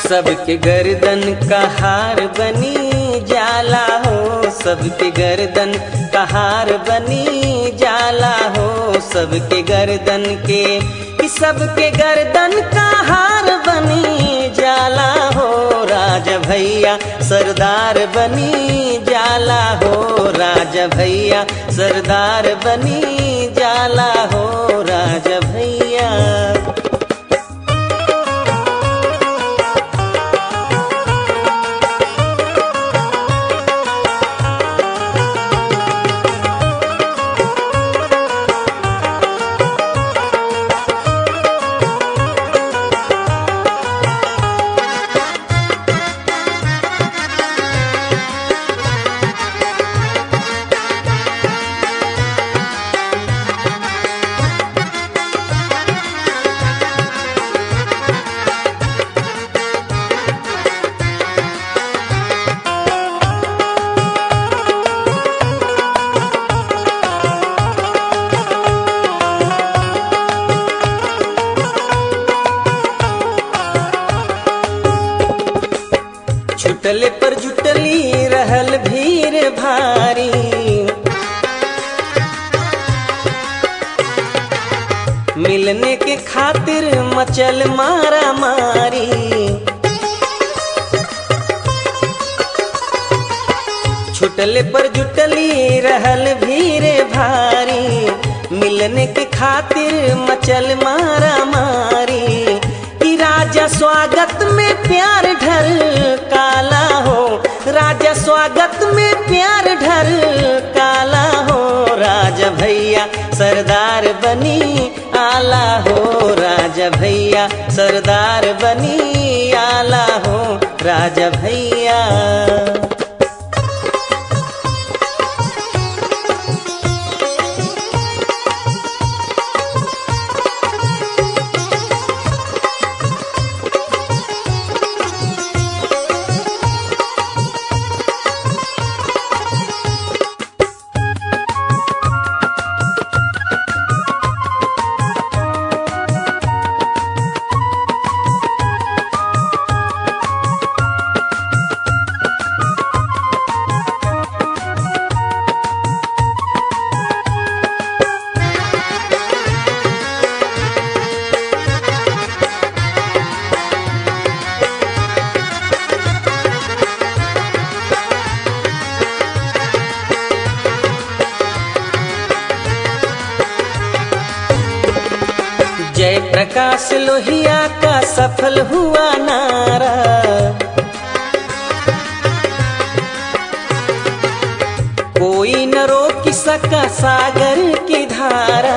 सबके गर्दन का हार बनी जाला हो सबके गर्दन का हार बनी जाला हो सबके गर्दन के कि सबके गर्दन का हार बनी जाला हो राज भैया सरदार बनी जाला हो राज भैया सरदार बनी जाला हो राज भैया छुटले पर जुटली रहल भीड़ भारी मिलने के खातिर मचल मारा मारी छुटले पर जुटली रहल भीड़ भारी मिलने के खातिर मचल मारा मारी कि राजा स्वागत में प्यार ढल काला हो राजा स्वागत में प्यार ढल काला हो राजा भैया सरदार बनी आला हो राजा भैया सरदार बनी आला हो राजा भैया जय प्रकाश लोहिया का सफल हुआ नारा कोई न रोक सका सागर की धारा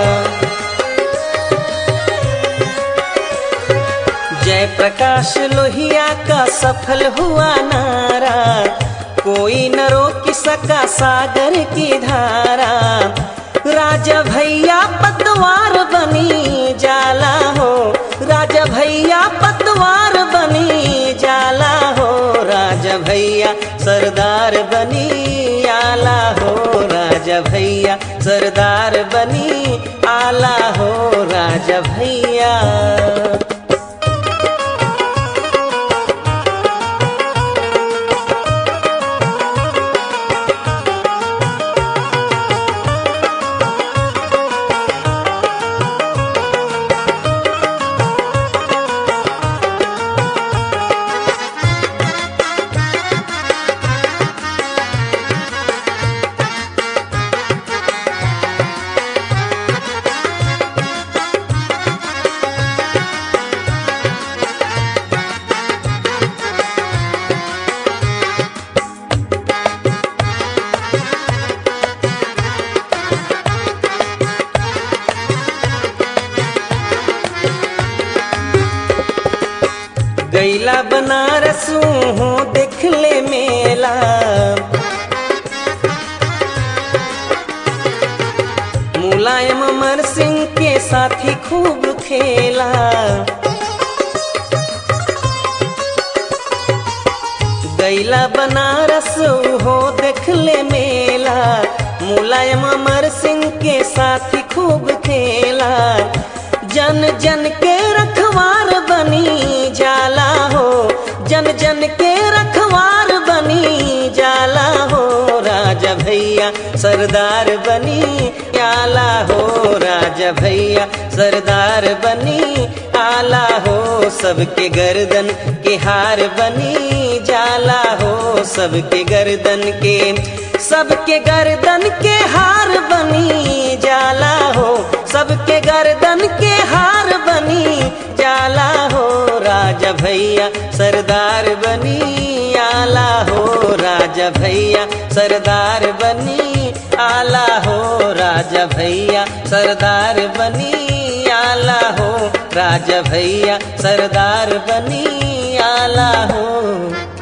जय प्रकाश लोहिया का सफल हुआ नारा कोई न रोक सका सागर की धारा राजा भैया पतवार बनी जाला हो राजा भैया पतवार बनी जाला हो राजा भैया सरदार बनी आला हो राजा भैया सरदार बनी आला हो राजा भैया गैला बनारस हूँ देख ले मेला मुलायम अमर सिंह के साथी खूब खेला गैला बनारस हो देख ले मेला मुलायम अमर सिंह के साथी खूब खेला जन जन के रख रखवार बनी जाला हो जन जन के रखवार बनी जाला हो राजा भैया सरदार बनी आला हो राजा भैया सरदार बनी आला हो सबके गर्दन के हार बनी जाला हो सबके गर्दन के सबके गर्दन के हार बनी जाला हो सबके गर्दन के हार बनी जाला हो राजा भैया सरदार बनी आला हो राजा भैया सरदार बनी आला हो राजा भैया सरदार बनी आला हो राजा भैया सरदार बनी आला हो